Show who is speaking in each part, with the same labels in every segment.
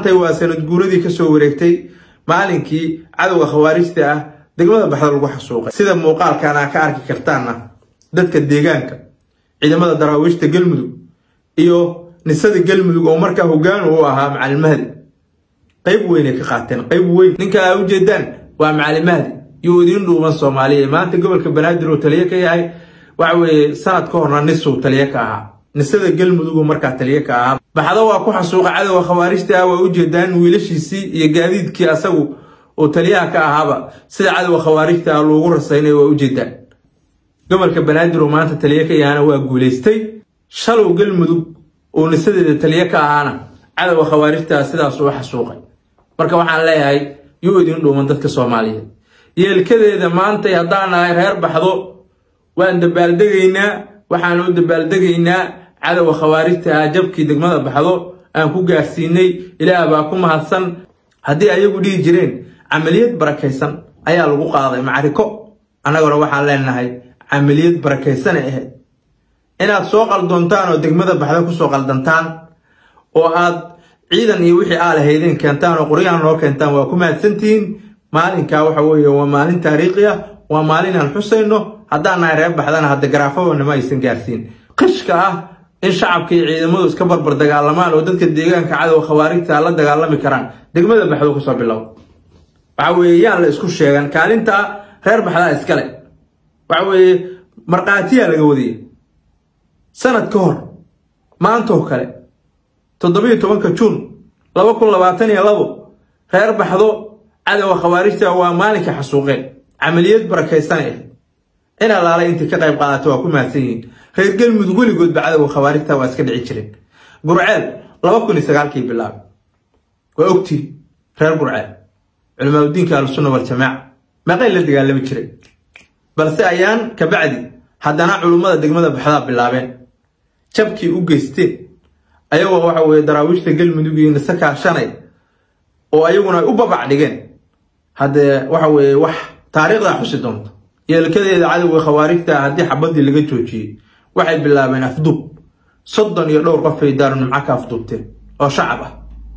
Speaker 1: maantay waa sanad guuradii kasoo wareegtay maalinkii cadowga khawaarijta ah degmada baxda lagu xasuuqay sida muuqaalkan aa ka arki kartaanna dadka deegaanka ciidamada daraawiishta galmudug iyo nisada galmudug oo markaa hogaan u ahaa macalin mahdi qayb weynay ka qaateen qayb weyn ninka aa ujeedaan waa macalin mahdi iyo idiin dhuuban soomaaliya maanta gobolka banaadir uu taliye ka yahay waxa weeye sanad ka horna nisuu taliye ka ahaa nisada galmudug markaa taliye ka ahaa baxdo waa ku xasuuqa cadowga khawaarijta ah waa ujeedaan wiilashiisii iyo gaadiidkii asagu oo taliyaha ka ahaaba sida cadowga khawaarijta ah loogu rasaynay waa ujeedaan gobolka banaadir oo maanta taliye ka yahana waa guulaystay shalow galmudug oo nisadeeda taliye ka ahaana cadowga khawaarijta sidaas uu xasuuqay marka waxaan leeyahay yuu idin dhuuman dadka soomaaliyeed yeelkadeeda maantay haddaan nahay reer baxdo waan dabaaldegaynaa waxaan u dabaaldegaynaa cadowga khawaarijta ah jabkii degmada baxdo aan ku gaarsiinay ilaah baa ku mahadsan haddii ayagu dhihi jireen camaliyad barakaysan ayaa lagu qaaday macriko annaguna waxaan leenahay camaliyad barakaysan ay ahayd inaad soo qaldoontaan oo degmada baxda kusoo qaldantaan oo aad ciidan iyo wixii aa lahaydeen keentaan oo qoryahan noo keentaan waa ku mahadsantihiin maalinkaa waxa weeye waa maalin taariikhi ah waa maalin aan xusayno haddaan nahay reer baxdana hadda garaafadona ma aysan gaarsiin qishka ah in shacabka iyo ciidamadu iska barbar dagaalamaan oo dadka deegaanka cadowga khawaarijta la dagaalami karaan degmada baxdo kasoo bilow waxa weeye yaan la isku sheegan kaalinta reer baxdaa iskale waxa weeye markhaatiyaa laga wadaya sanad ka hor maantoo kale toddobiyo tobanka juun laba kun labaatan iyo labo reer baxdo cadowga khawaarijta waa maalinka xasuuqeen camaliyad barakaysanay ahayd in allaalay intii ka qayb qaadata waa ku mahadsan yihiin reer galmudug weligoodba cadowga khawaarijta waa iska dhici jireen gurceel laba kun iyo sagaalkii bilaabay waa ogtii reer gurceel culimaadudiinka ahlusunna waljamaaca meeqay la dagaalami jiray balse ayaan kabacdi haddana culummada degmada baxdaa bilaabeen jabkii u geysteen ayagoo waxa weye daraawiishta galmudug iyo nise kaashanay oo ayaguna ay u babac dhigeen haddee waxa weeye wax taariikhdaa xusi doonta yeelkadeeda cadowga khawaarijta haddii xabadii laga joojiyey waxay bilaabeen afduub soddon iyo dhowr qofay daarunimco ka afduubteen oo shacab ah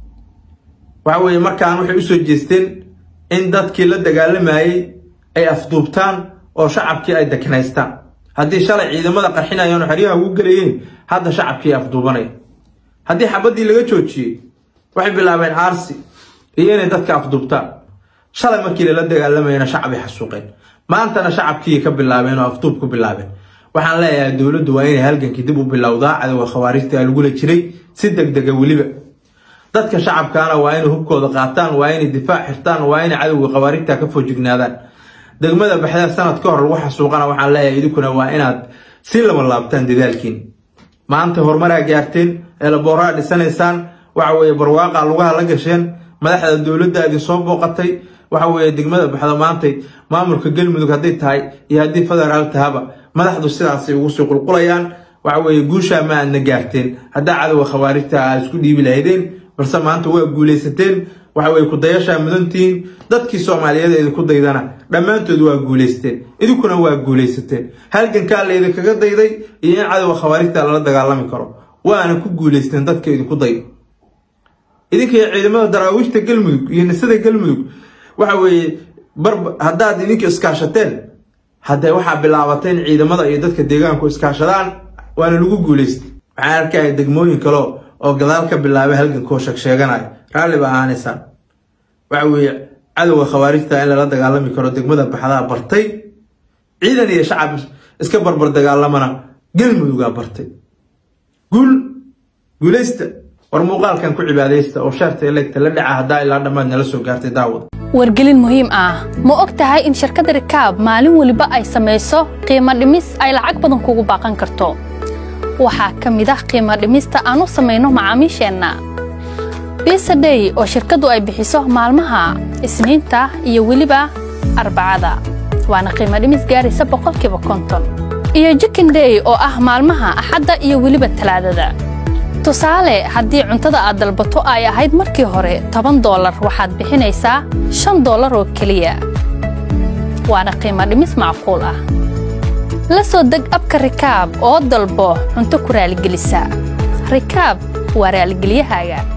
Speaker 1: waxa weeye markaan waxay usoo jeesteen in dadkii la dagaalamayey ay afduubtaan oo shacabkii ay deknaystaan haddii shalay ciidamada qarxinayaan oo xeryaha ugu gelayeen hadda shacabkii afduubanaya haddii xabadii laga joojiyey waxay bilaabeen aarsi iyo inay dadka afduubtaan shalay markii lala dagaalamayana shacabay xasuuqeen maantana shacabkii ka bilaabeen oo afduub ku bilaabeen waxaan leeyahay dowladdu waa inay halgankii dib u bilowdaa cadowga khawaarijta lagula jiray si degdega weliba dadka shacabkaana waa inay hubkooda qaataan waa inay difaac xirtaan waa inay cadowga khawaarijta ka foojignaadaan degmada baxda sanad ka hor lagu xasuuqana waxaan leeyahay idinkuna waa inaad si lama laabtaan dadaalkiin maanta horumaraa gaarteen eelaboorraa dhisanaysaan waxa weeye barwaaqa lugaha la gasheen madaxda dowladda idinsoo booqatay waxa weeye degmada baxda maantay maamulka galmudug hadday tahay iyo haddii federaal tahaba madaxdu sidaasay ugu sii qulqulayaan waxa weeye guushaa ma aadna gaarteen haddaa cadowga khawaarijta aad isku dhiibi lahaydeen balse maanta waa guulaysateen waxa weye kudayashaa mudantihiin dadkii soomaaliyeed idinku daydana dhammaantood waa guulaysteen idinkuna waa guulaysateen halgankaa la idinkaga dayday iyo in cadowga khawaarijta lala dagaalami karo waana ku guulaysteen dadka idinku dayda idinka ciidamada daraawiishta galmudug iyo nisada galmudug waxa weeye bar haddaad idinka iskaashateen haddee waxaa bilaabatay in ciidamada iyo dadka deegaanku iskaashadaan waana lagu guulaystay waxaan arkaya degmooyin kale oo gadaal ka bilaabay halgankoo sheegsheeganaya raalli ba ahaanaysaan waxa weeye cadowga khawaarijta in lala dagaalami karo degmada baxdaa bartay ciidan iyo shacab iska barbar dagaalamana galmudugaa bartay guul guulaysta war muuqaalkan ku cibaadaysta oo shaarta elegta la dhaca haddaa ilaa dhammaad nala soo gaartay daawada
Speaker 2: wargelin muhiim ah ma og tahay in shirkadda rikaab maalin weliba ay samayso qiimo dhimis ay lacag badan kugu baaqan karto waxaa ka mid ah qiimo dhimista aan u samayno macaamiisheenna bisadhey oo shirkaddu ay bixiso maalmaha isniinta iyo weliba arbacada waana qiimo dhimis gaaraysa boqolkiiba konton iyo jikindhey oo ah maalmaha axadda iyo weliba talaadada tusaale haddii cuntada aad dalbato ay ahayd markii hore toban doolar waxaad bixinaysaa shan doolar oo keliya waana qiimo dhimis macquul ah la soo deg abka rikaab oo dalbo cunto ku raaligelisa rikaab waa raaligelyahaaga